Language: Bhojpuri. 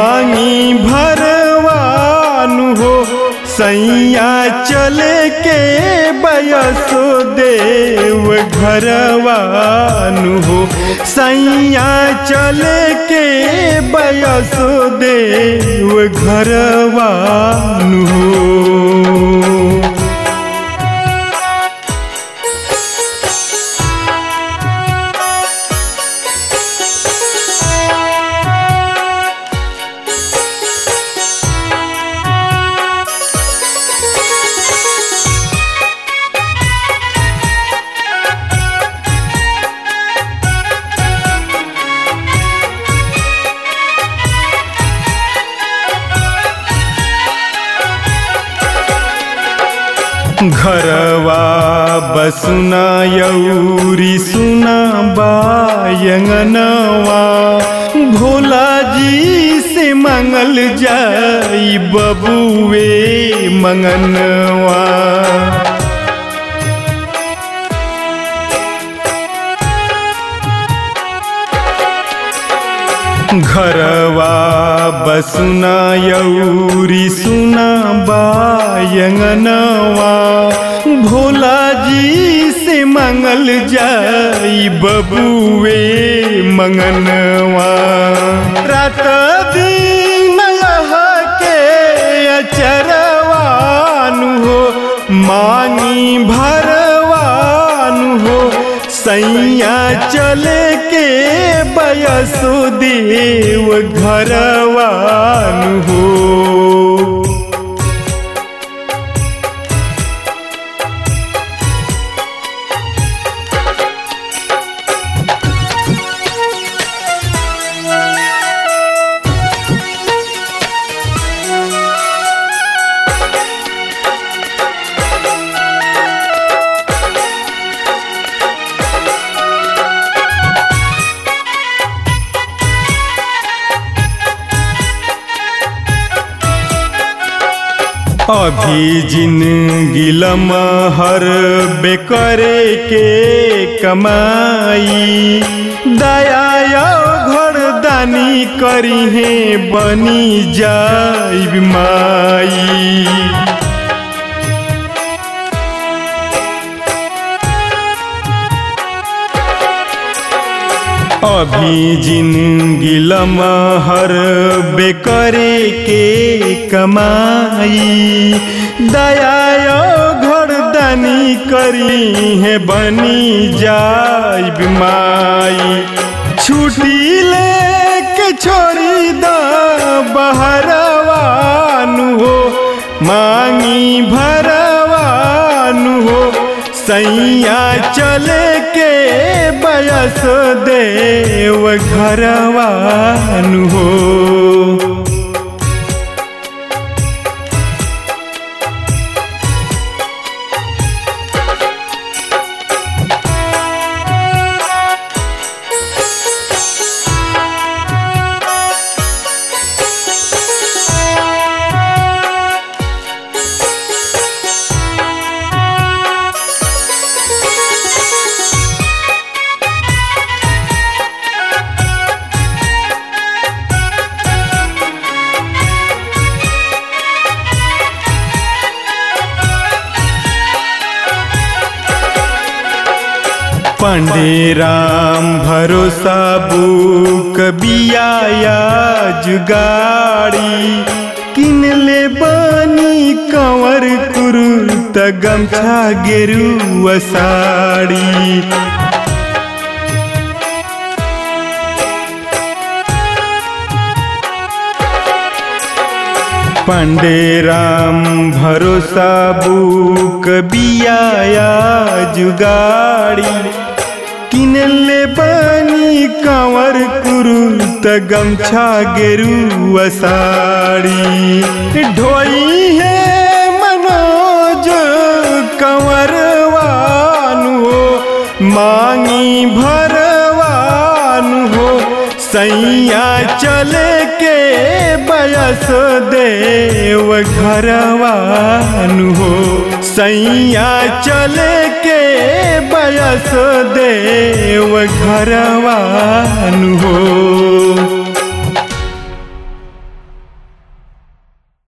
मांगी भरवानु हो सैया चले के बयसो देव घरवानु हो सैया चले के बयसो देव घरवानु हो घरवा बसुना यौरी सुना बायंगनवा भोला जी से मंगल जाई बबुए मंगनवा घरवा बसुना यौरी सुना बायंगनवा भोला जी से मंगल जाई बबुए मंगनवा रात दिन के अचरवानु हो मांगी भरवानु हो सैया चले के बयसो देव घरवानु हो अभी जिंदगी हर बेकरे के कमाई दया घर दानी करी है बनी जाई माई अभी जिंदगी हर बेकरे के कमाई दया घर दानी करी है बनी जाई माई छुट्टी ले के छोड़ी द बहरवानु हो मांगी भरवानु हो सैया चले के बयस देव घरवानु हो पांडे राम भरोसा बुक बिया जुगाड़ी किन ले बनी कंवर कुरुत गमछा गेरुआ साड़ी पांडे राम भरोसा बुक बिया जुगाड़ी किनले बनी कंवर कुरुत गमछा गेरुआ साड़ी ढोई है मनोज कंवरवानु हो मांगी भरवानु हो सैया चले के बयस देव घरवानु हो सैया चले के बयस देव घरवानु हो